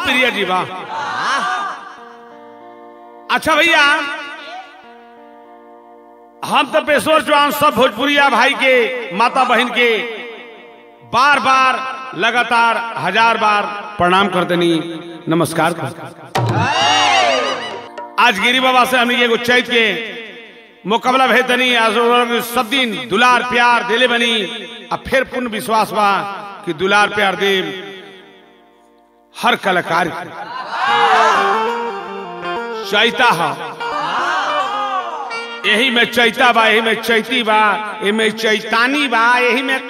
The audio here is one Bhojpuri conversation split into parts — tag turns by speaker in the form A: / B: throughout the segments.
A: प्रिय जी वाह अच्छा भैया हम तो पेशोर चौहान सब भोजपुरिया भाई के माता बहन के बार बार लगातार हजार बार प्रणाम कर देनी नमस्कार कर आज गिरी बाबा से हमने एगो चैत के मुकाबला भेजनी आज सब दिन दुलार प्यार दिले बनी अब फिर पूर्ण विश्वास बा कि दुलार प्यार देव हर कलाकार के। चैता है यही में चैता बा यही में चैती बा यही में चैतानी बा यही में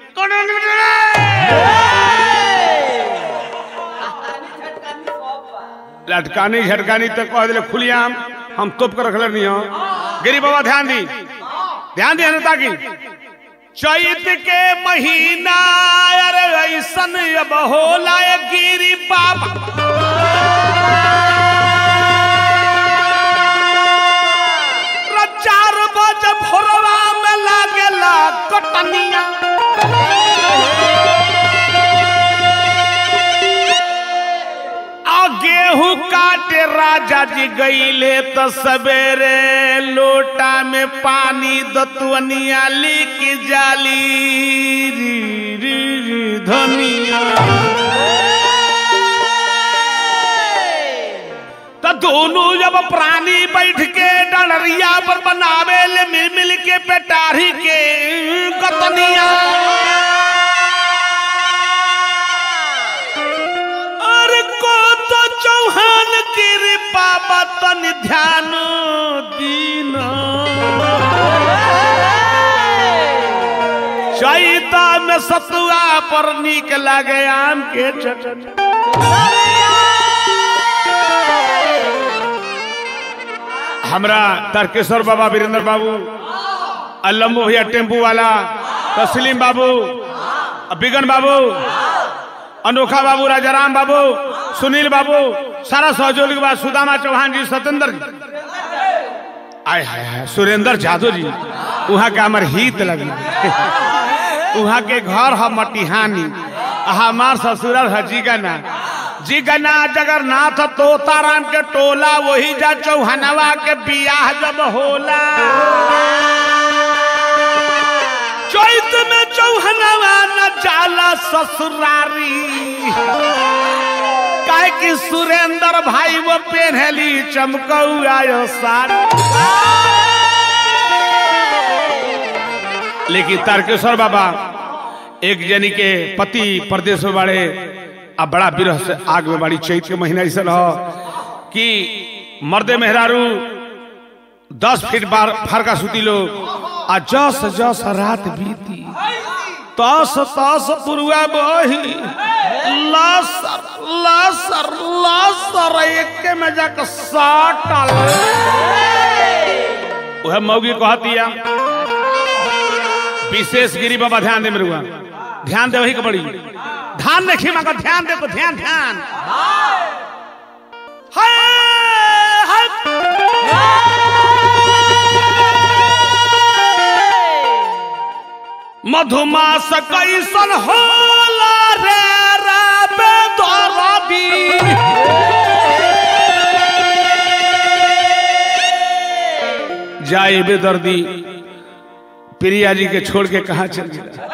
A: लटकानी झटकानी तक कह दिले खुलियाम हम तोप कर रखले नहीं हो गिरी बाबा ध्यान दी ध्यान दी अनता की चैत के महीना अरे ऐसन अब होला ये गिरी बाबा चार बजे भोरवा में लागेला कटनिया आ गेहूं काटे राजा जी गईले तो सवेरे लोटा में पानी दतुअनिया लिक जाली री री री धनिया तो दोनों जब प्राणी बैठ के डलरिया पर बनावे ले मिल मिल के पेटारी के कतनिया अरे को तो चौहान कृपा बतन ध्यान दीना चैता में सतुआ पर नीक लगे आम के चटनी हमरा तारकेश्वर बाबा वीरेंद्र बाबू अल्लम्बो भैया टेम्पू वाला तस्लीम बाबू बिगन बाबू अनोखा बाबू राजाराम बाबू सुनील बाबू सारा सहयोगी बाद सुदामा चौहान जी सत्येंद्र जी आय हाय हाय सुरेंद्र जादव जी वहाँ के हमार हित लगी वहाँ के घर है मटिहानी हमार ससुरल है जीगना जीगना जगन्नाथ तोताराम के टोला वही जा चौहनवा के बियाह जब होला चैत में चौहनवा न जाला ससुरारी काहे कि सुरेंद्र भाई वो पेन्हली चमकौआ सारी लेकिन तारकेश्वर बाबा एक जनी के पति प्रदेश में बड़े अब बड़ा विरह से आग में बड़ी चैत के महीना ऐसा रहो कि मर्दे मेहरारू दस फीट बार फरका सुती लोग आ जस जस रात बीती तस तस पुरुआ बही लसर लसर लसर एक में जाकर साटल वह मौगी कहतिया विशेष गिरी बाबा ध्यान दे मेरे हुआ ध्यान दे वही के बड़ी ध्यान देखिए मगर ध्यान दे तो ध्यान ध्यान हाय, हाय। मधुमास कैसन होला रे राबे दरदी जाए बेदर्दी प्रिया जी के छोड़ के कहा चल गया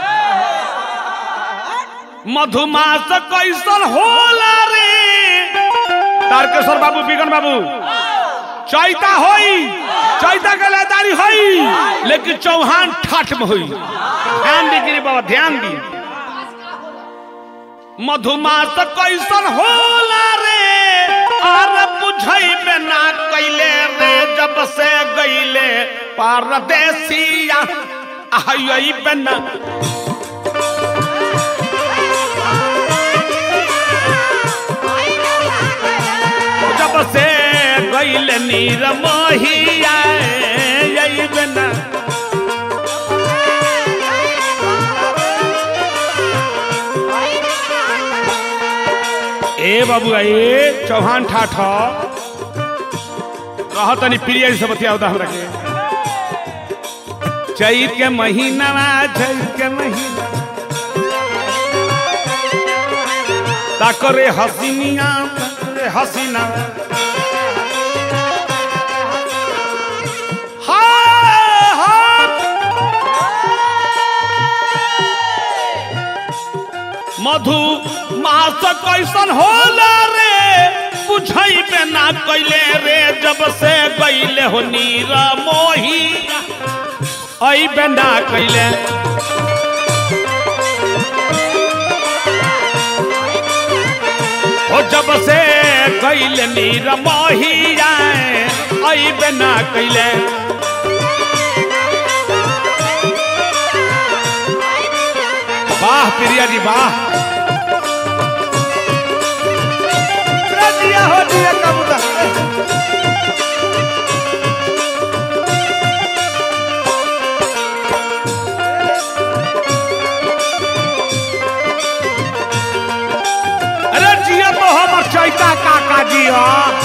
A: मधुमास कैसन होला रे तारकेश्वर बाबू बिगन बाबू चैता होई चैता के लेदारी होई लेकिन चौहान ठाठ में होई ध्यान दी गिरी बाबा ध्यान दी मधुमास कैसन होला रे आर बुझई में ना कैले रे जब से गईले परदेसिया आई बना जब से गईल नीर मोहिया आई बना ए बाबू ए चौहान ठाठ कह तनी प्रिय से बतिया हमरा के चैत के महीना चैत के महीना ताकरे हसीनिया रे हसीना हाय हाय मधु मास कैसन होला रे बुझैबे ना कैले रे जब से गईले हो नीर मोही अइबे ना कैले ओ जब से गईले नीर मोही आए अइबे ना कैले वाह प्रिया जी वाह दिया हो दिया कबूतर अरे जिया तो हमर चैता काका जी हो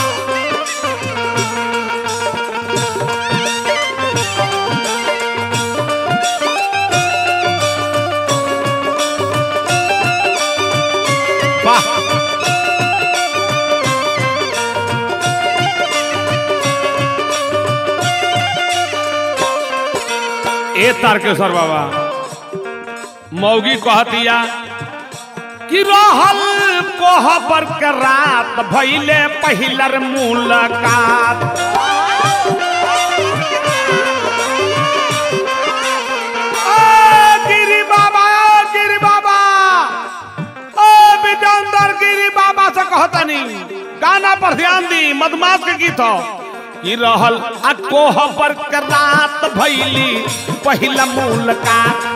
A: वाह ए तारकेश्वर बाबा मौगी कहतिया कि रहल कोहबर के रात भैले पहिलर मुलाकात ओ गिरी बाबा ओ गिरी बाबा ओ विजंदर गिरी बाबा से कहतनी गाना पर ध्यान दी मधुमास के गीत हो कि रहल आ कोहबर के रात भैली पहिला मुलाकात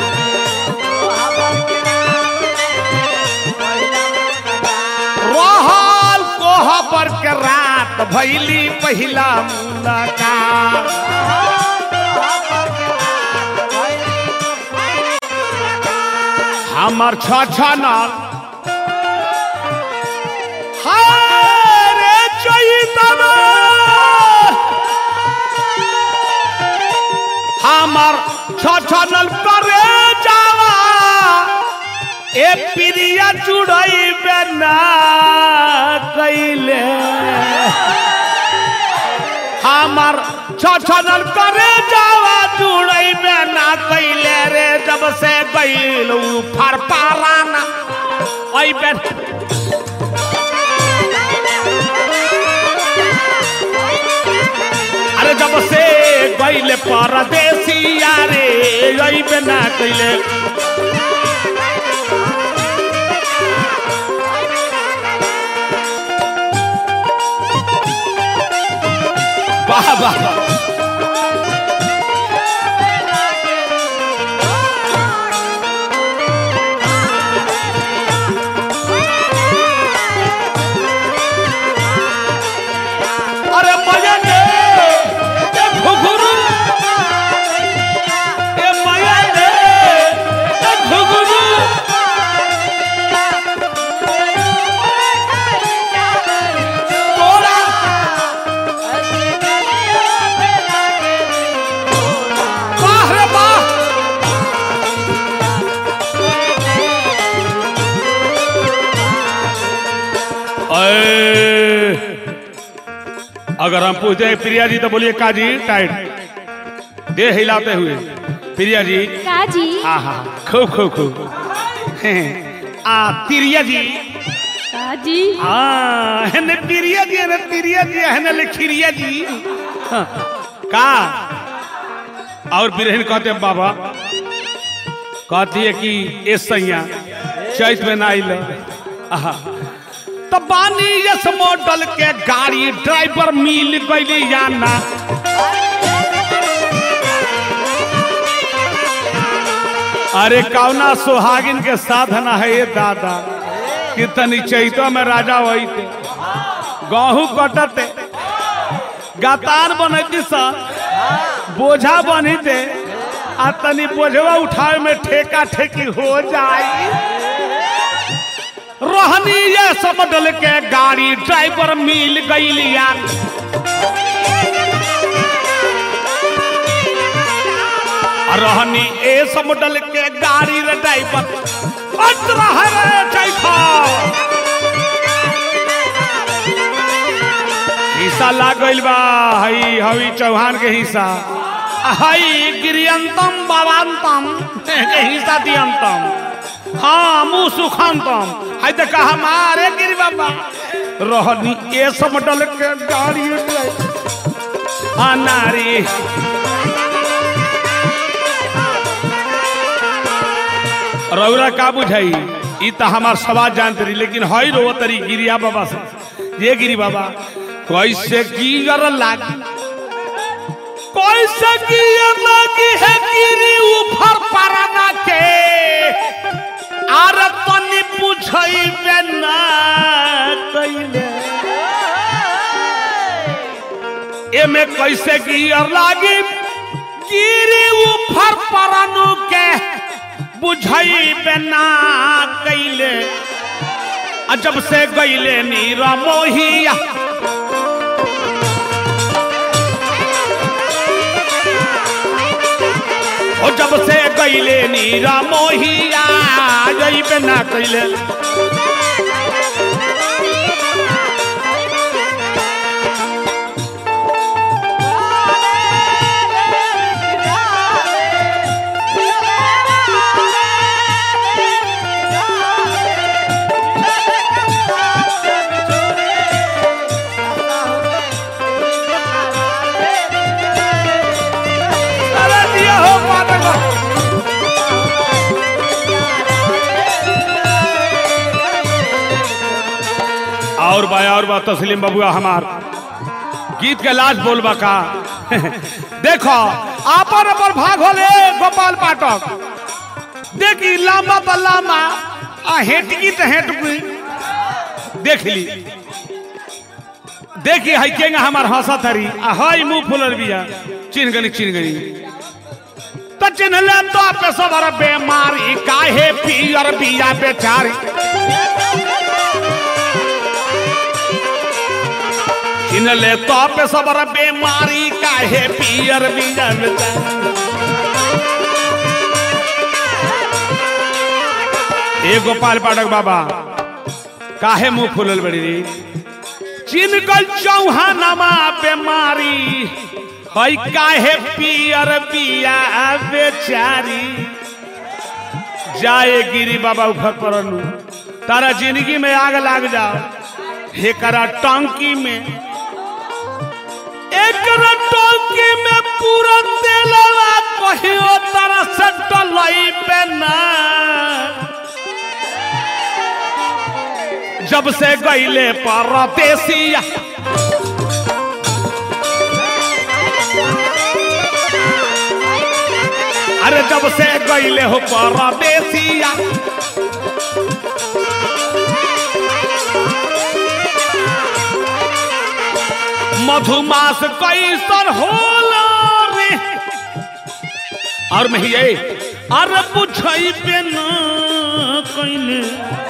A: रहल कोहबर के रात भैली पहिला मुलाकात हमर छ छ नल हाय रे चैतन्य हमर छ छ नल करे जावा ए प्रिया जुड़ैबे ना कैले हमर छछनल करे जावा जुड़ैबे ना कैले रे जब से गइल उ फरपाराना अइबे अरे जब से गइल परदेसिया रे अइबे ना कैले वाह वाह अरे मजा दे ए घुघरू ए मजा दे ए घुघरू तोरा वाह रे वाह अए, अगर हम पूछते हैं प्रिया जी तो बोलिए काजी टाइट दे हिलाते हुए प्रिया जी
B: काजी
A: हाँ हाँ खूब खूब खूब हैं, आ प्रिया जी
B: काजी
A: हाँ हेने प्रिया जी हेने प्रिया जी हेने लिखिरिया जी हाँ, का और बिरहन कहते हैं बाबा कहती है कि ए सैया चैत में ना आइल आहा तो बानी यस मॉडल के गाड़ी ड्राइवर मिल गई याना अरे कौना सुहागिन के साधना है ये दादा कितनी चैतो में राजा वही थे गहूं कटते गातार बनती सा बोझा बनी थे आ तनी बोझवा उठावे में ठेका ठेकी हो जाई रहनी ये समडल के गाड़ी ड्राइवर मिल गई यार रहनी ए समडल के गाड़ी रे ड्राइवर अत रहे रे चैखा हिस्सा लाग गइल बा हई हवी चौहान के हिस्सा हई गिरियंतम बाबांतम के हिस्सा दियंतम हाँ मुँह सुखंतम हई तो कहा मारे गिरी बाबा रहनी ये सब डल के गाड़ी हाँ नारी रौरा का बुझाई ई तो हमार सवाल जानते रही लेकिन हई रो तरी गिरिया बाबा से ये गिरी बाबा कैसे गियर लागी कैसे गियर लागी है गिरी ऊपर पराना के आर तनी बुझई बेना कइले एमे कैसे गियर लागी गिरी ऊपर परानु के बुझई बेना कैले अजब से गईले नीरा मोहिया ओ जब से गईले नीरा मोहिया जई बेना कैले अरे दिया हो पाटक और बा और बा तस्लीम बबुआ हमार गीत के लाज बोलबा का देखो आपन अपन भाग होले गोपाल पाठक देखी लामा तो लामा आ हेटकी तो हेटकी देख ली देखी है केंगा हमार हंसत हरी आ हई मुंह फुलल बिया चिन्ह गनी चिन्ह गनी तो चिन्ह ले तो पे सबर बेमारी काहे पियर बिया बेचारी चिन्ह ले तो पे सबर बेमारी काहे पियर बिया बेचारी ए गोपाल पाठक बाबा काहे मुंह फुलल बड़ी रे चिनकल चौहानमा बेमारी हई काहे पियर बिया बेचारी जाए गिरी बाबा ऊपर परनु तारा जिंदगी में आग लाग जाओ एकरा टंकी में एकरा टंकी में पूरा तेलवा कहियो तारा से डलई पे ना जब से गईले परदेसिया अरे जब से गईले हो परदेसिया मधुमास कैसन होला रे और मैं ये अरे बुझई पे ना कइले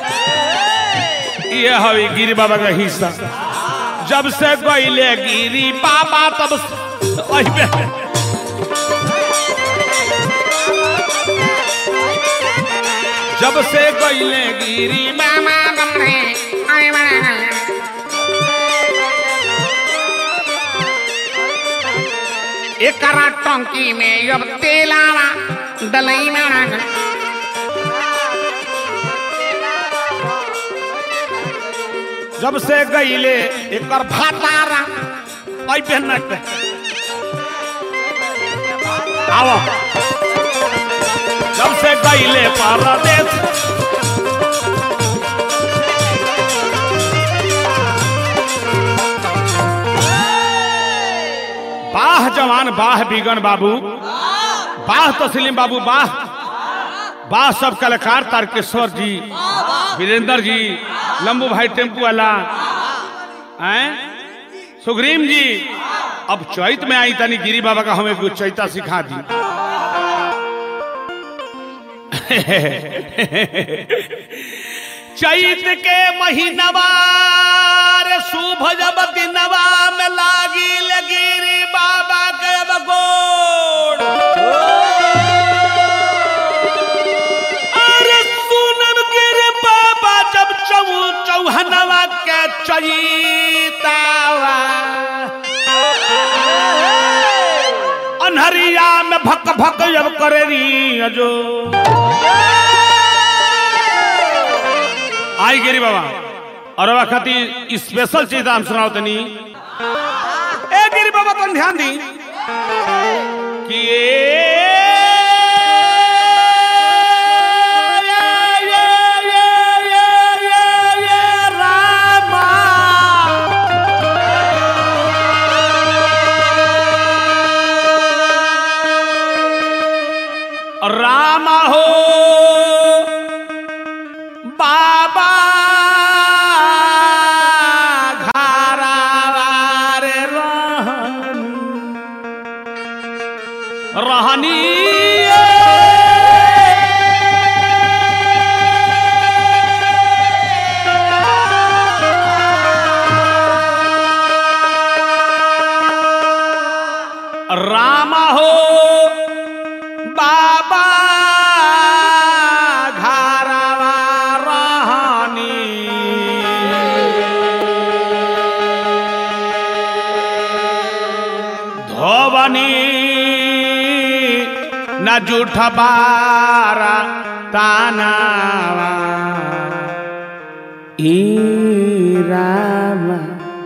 A: ये हवी गिरी बाबा का हिस्सा जब से गईले गिरी बाबा तब से- वही पे जब से गईले गिरी
B: Mama, mama, ay, mama. एकरा टंकी में अब तेलावा डलई में
A: जब से गईले एकर भातारा आई पे नट आओ जब से गईले परदेश बाह जवान बाह बिगन बाबू बाह तस्लीम बाबू बाह बाह सब कलाकार तारकेश्वर जी वीरेंद्र जी लंबू भाई टेम्पू वाला हैं सुग्रीम जी अब चैत में आई तनी गिरी बाबा का हमें कुछ चैता सिखा दी चैत के महीनवा रे शुभ जब दिनवा में लागी ले गिरी बाबा के अब गोड़ अरे सुनम गिरी बाबा जब चौ चौहनवा के चैतावा अन्हरिया में भक भक जब करे री जो आई गिरी बाबा और बाबा खातिर स्पेशल चीज हम सुनाओ तनी ए गिरी बाबा तुम ध्यान दी कि राम हो बाबा घरावार रहन रहनी राम हो बाबा घरवा रहनी धोबनी न जूठ बारा तानावा ई रामा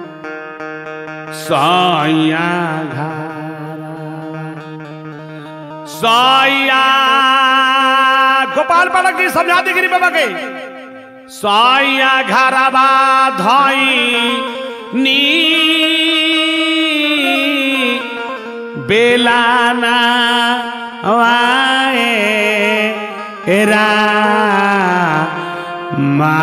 A: सैया घरवा सैया गोपाल बालक जी समझा दी गिरी बाबा के सैया घरवा धई नी बेलाना वाए रा मा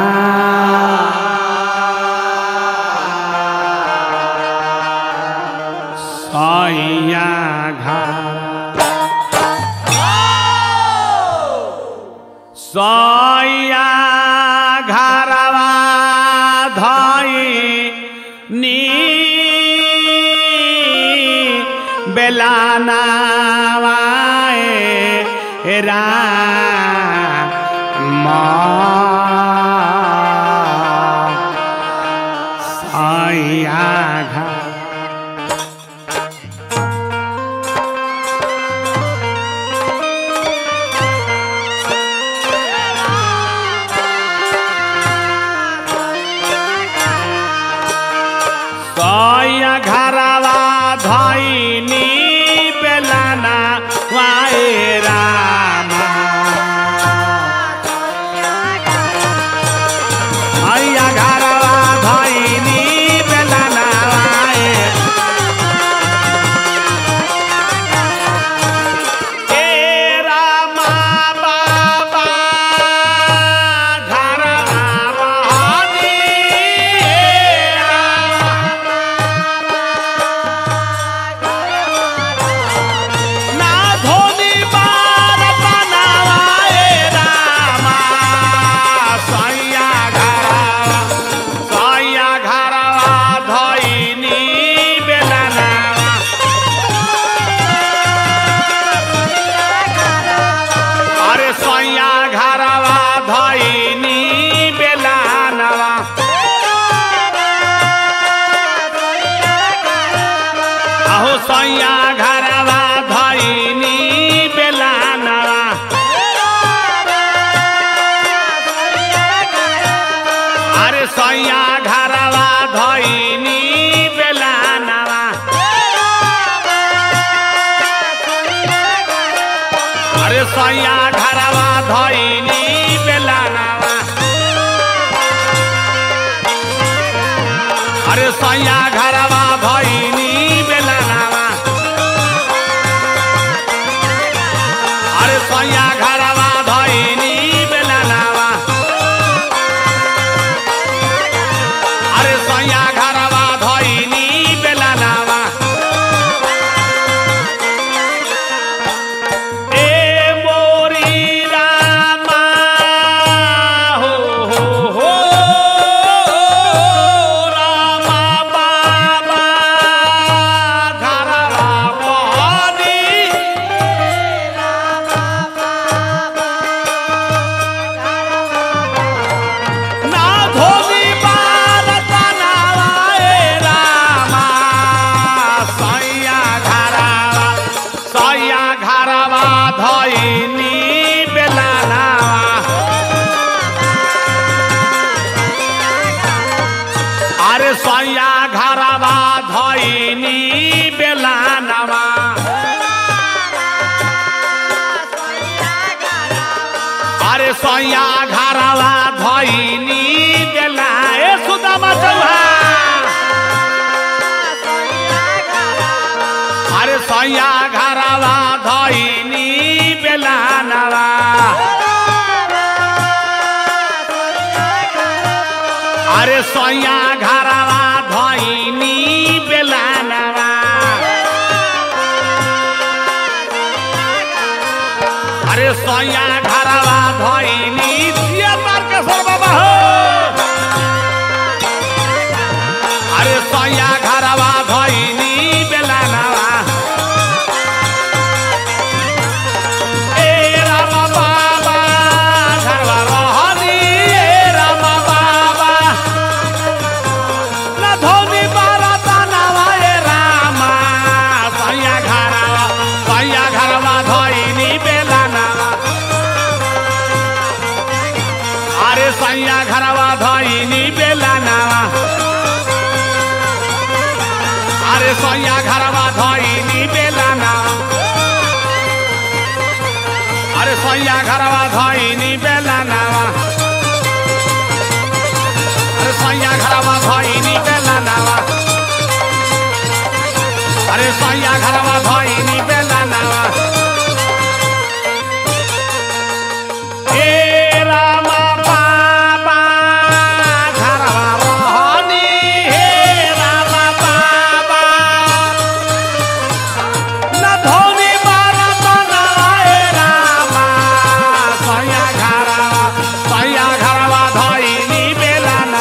A: सैया घर सैया घरवा धई नी बेलाना वाए रा सैया घर सैया घरवा धैनी बेलाना वाए रामा सैया घरवा धैनी बेलाना वाए ए रामा बाबा घरवा रहनी ए रामा ना धोनी बार बनावाए रामा सैया घरवा सैया घरवा धैनी बेलाना अरे सैया घरवा धैनी बेलानवा आहो सैया घरवा धैनी बेलानवा अरे सैया घरवा धैनी बेलानवा अरे सैया घरवा धैनी बेलानवा अरे सैया घरवा धैनी बेलानवा अरे सैया घरवा धैनी बेलानवा अरे सैया घरवा धैनी बेलानवा ए मोरी रामा हो हो हो रामा धइनी बेलानावा अरे सैया घरवा धइनी बेलानावा अरे सैया घरवा धइनी बेला ए सुदामा चौहा अरे सैया घरवा धइनी बेलानावा अरे सैया घरवा धइनी बेलानावा अरे सैया घरवा धइनी दिया तारकेश्वर बाबा हो अरे सैया घरवा धइनी बेलानावा ए राम बाबा घरवा रहनी ए राम बाबा न धोनी बारा तनावा ए रामा सैया घरवा सैया घरवा धइनी बेलानावा अरे सैया घरवा धइनी बेलानावा अरे सैया घरवा धइनी बेलानावा अरे सैया घरवा धइनी बेलानावा अरे सैया घरवा धइनी बेलानावा अरे सैया घरवा धइनी बेलानावा ए रामा बाबा घरवा रहनी हे रामा बाबा न धोनी बारा तनावा ए रामा सैया घरवा सैया घरवा धइनी बेलाना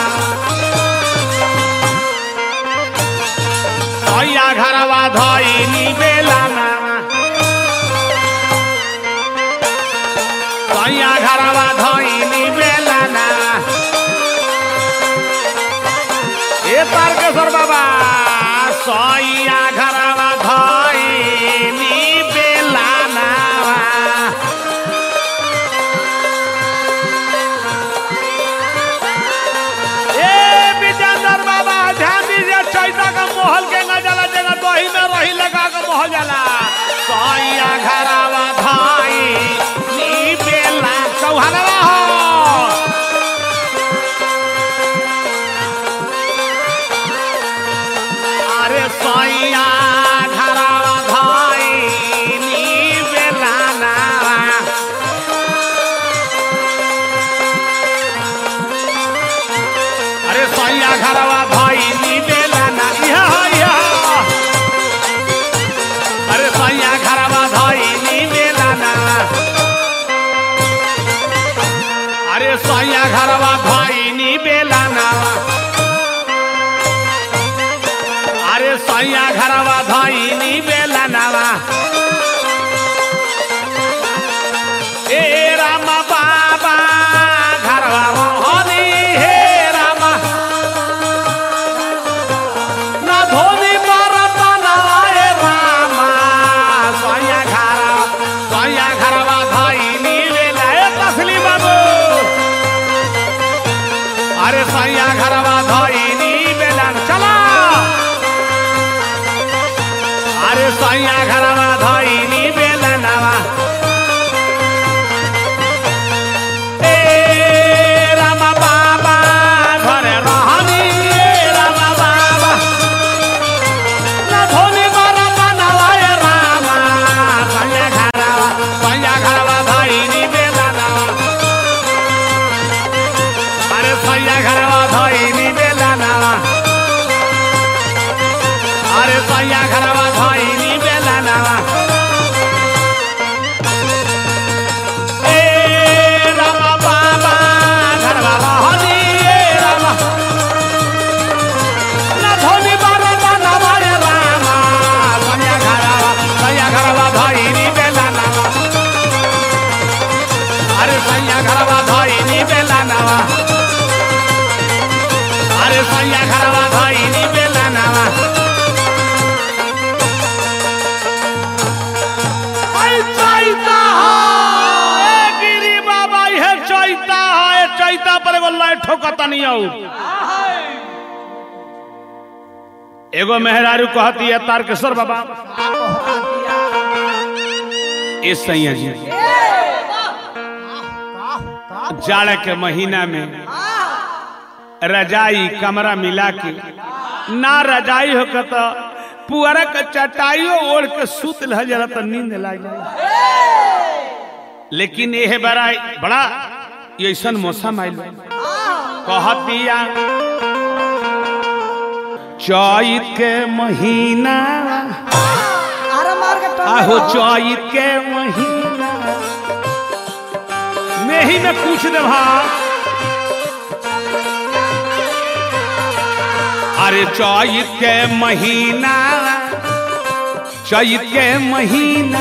A: सैया घरवा धइनी बेलाना सैया घरवा धइनी बेलाना ए तारकेश्वर बाबा सैया घरवा धइनी बेलाना ए विजेंद्र बाबा ध्यान दीजिए चैता का मोहल के न जाला जगह दही में रही लगा के मोहल जाला सैया घरवा धाई नी बेला चौहानवा हो अरे सैया घरवा धाई नी बेला नावा अरे सैया घरवा भाई नी बेलाना इहा इहा अरे सैया घरवा भाई नी बेलाना अरे सैया घरवा भाई नी बेलाना अरे सैया घरवा भाई नी बेलाना ए राम बाबा घरवा रोहनी हे राम न धोनी बरतना ए राम सैया घरवा सैया घरवा धइनी बेला ए तसली बाबू अरे सैया घरवा धइनी बेला चला अरे सैया घरवा धइनी बेला नवा ए राम बाबा घरे रहनी ए राम बाबा न धोनी बरता नवा ए राम सैया घरवा सैया घरवा धइनी बेला नवा अरे सैया घरवा धइनी बेला नवा अरे सैया घरवा धइनी बेला नवा एगो लय ठोकता नहीं आऊ एगो मेहरारू कहती है तारकेश्वर बाबा इस सैया जी जाड़ के महीना में रजाई कमरा मिला के ना रजाई हो तो पुअरा के चटाइयो ओढ़ के सुत रह जरा तो नींद लाग जाए लेकिन यह बड़ा बड़ा ये ऐसा मौसम आयल कहतिया चैत के महीना
C: अरे मार के टोक
A: आहो
C: दो।
A: चैत के महीना में ही में पूछ दे भा अरे चैत के महीना चैत के महीना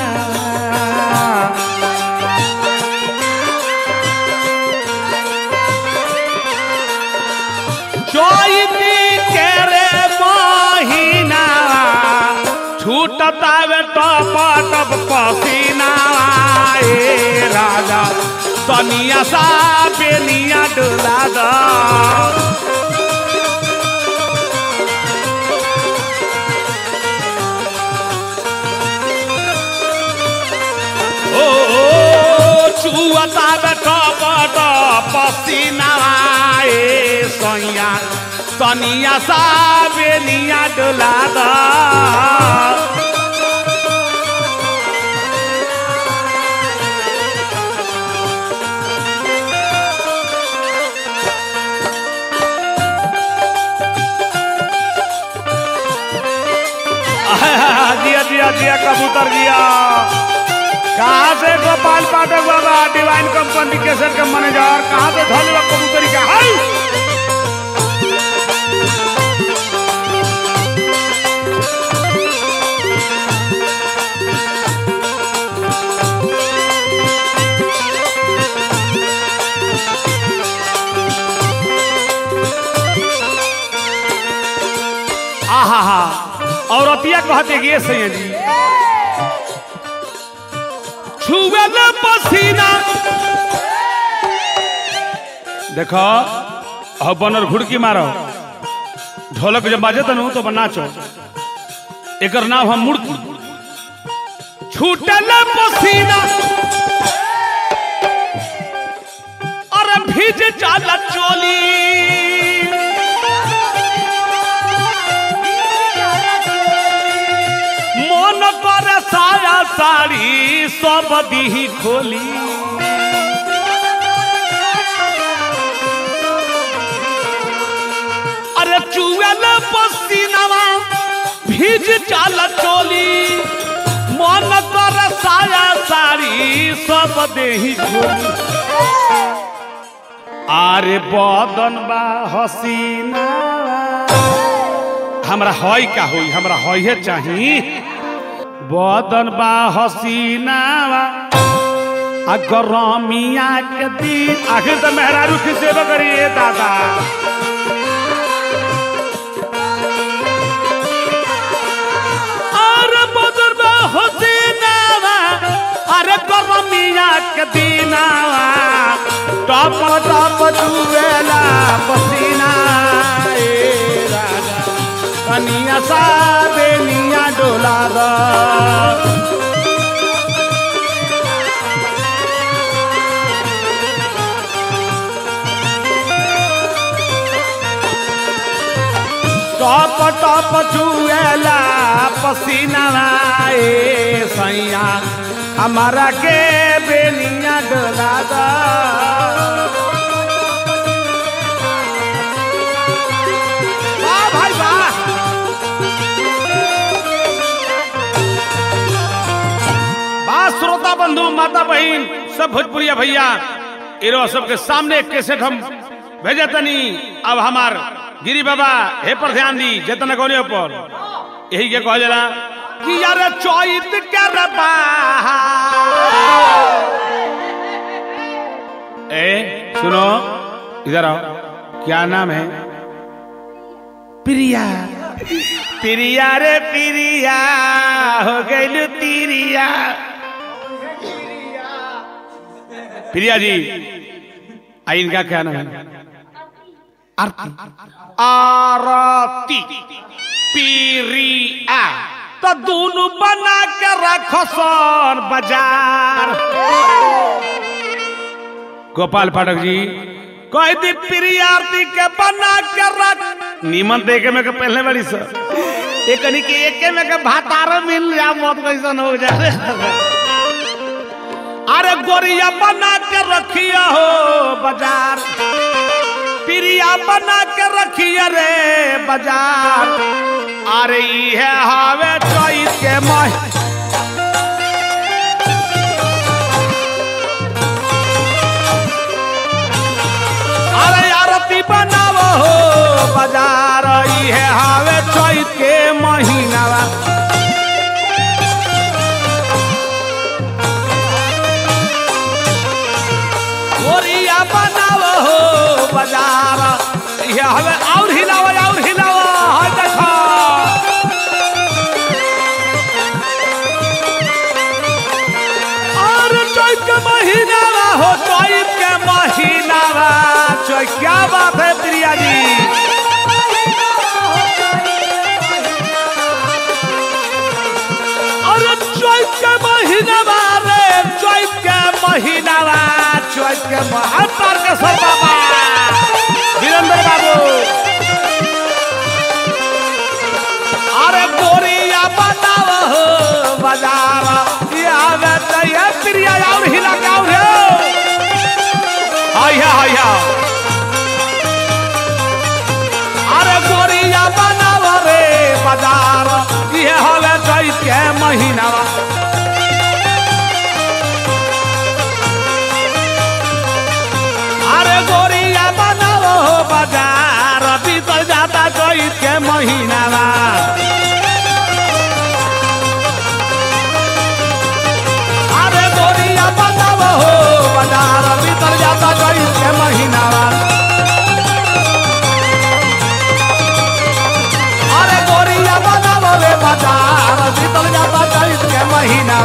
A: चैत के रे महीना छूटतावे टप टप पसीना ए राजा तनिया सा बेनिया डोला दा ओ चुअता बेटा बड़ा पसीना ए सैया तनिया सा बेनिया डोला दा दिया दिया दिया कबूतर दिया कहाँ से गोपाल पाठक बाबा डिवाइन कंपनी के सर के मैनेजर कहाँ से धोलवा कबूतरी का हाय आहा हा औरतिया कहते कि ये सैया जी छुएल पसीना देखो अब बनर घुड़की मारो ढोलक जब बाजे तनु तो नाचो एकर नाम हम मुड़की छूटल पसीना अरे भीज चाल चोली मन पर साया साड़ी सब दी खोली अरे चुएल पसीनावा भीज चाल चोली मन पर साया साड़ी सब देही खोली आरे बदन बा हसीना हमरा हई का होई हमरा हईहे चाही बदन बा हसीना आ गरमिया के दिन आखिर तो मेहरारू की सेवा करिए दादा अरे बदन बा हसीना अरे गरमिया के दिनावा टप टप चुवेला पसीना ए राजा कनिया सा बेनिया डोला दा टप टप चुएला पसीना ए सैया हमारा के बेनिया डोला दा वाह भाई वाह बा श्रोता बंधु माता बहन सब भोजपुरिया भैया इरो सबके सामने एक कैसेट हम भेजे तनी अब हमार गिरी बाबा हे पर ध्यान दी जतन कोने पर यही के कह जला कि यार चौत कर ए सुनो इधर आओ क्या नाम है प्रिया प्रिया रे प्रिया हो गई तिरिया प्रिया जी आ इनका क्या नाम है आरती पीरिया तो दोनों बना के रखो सन बाजार गोपाल पाठक जी कह दी प्रिय आरती के बना के रख नीमन देखे में के पहले बड़ी सर एक कनी के एके में के भातार मिल जा मौत कैसन हो जाए अरे गोरिया बना के रखिया हो बाजार प्रिया बना के रखिया रे बाजार अरे ये हावे चोइस के मह अरे आरती बनावो हो बाजार ये हावे चोइस के महीनावा गोरिया बनावो हो बाजार ये हवे और हिलावो और हिलावो हाय देखो और चैत के महीना हो चैत के महीना चैत क्या बात है प्रिया जी अरे चैत के महीना रे चैत के महीना चैत के महातार के सब बाबा वीरेंद्र बाबू अरे गोरिया बताव हो बाजार ये आवे चाहिए प्रिया और हिला के और आया आया अरे गोरिया बनाव रे बाजार ये हवे चैत के महीना अरे गोरिया बनाव हो बाजार बीतल जाता चैत के महीना अरे गोरिया बताव हो बाजार बीतल जाता चैत के महीना अरे गोरिया बताव रे बाजार बीतल जाता चैत के महीना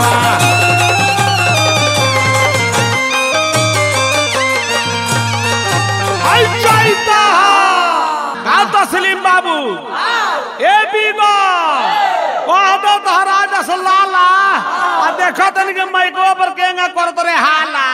A: आई चैता का तस्लीम बाबू ए बीबा कह दो तोहरा जस लाला आ देखो तन के माइको पर केंगा करत रे हाला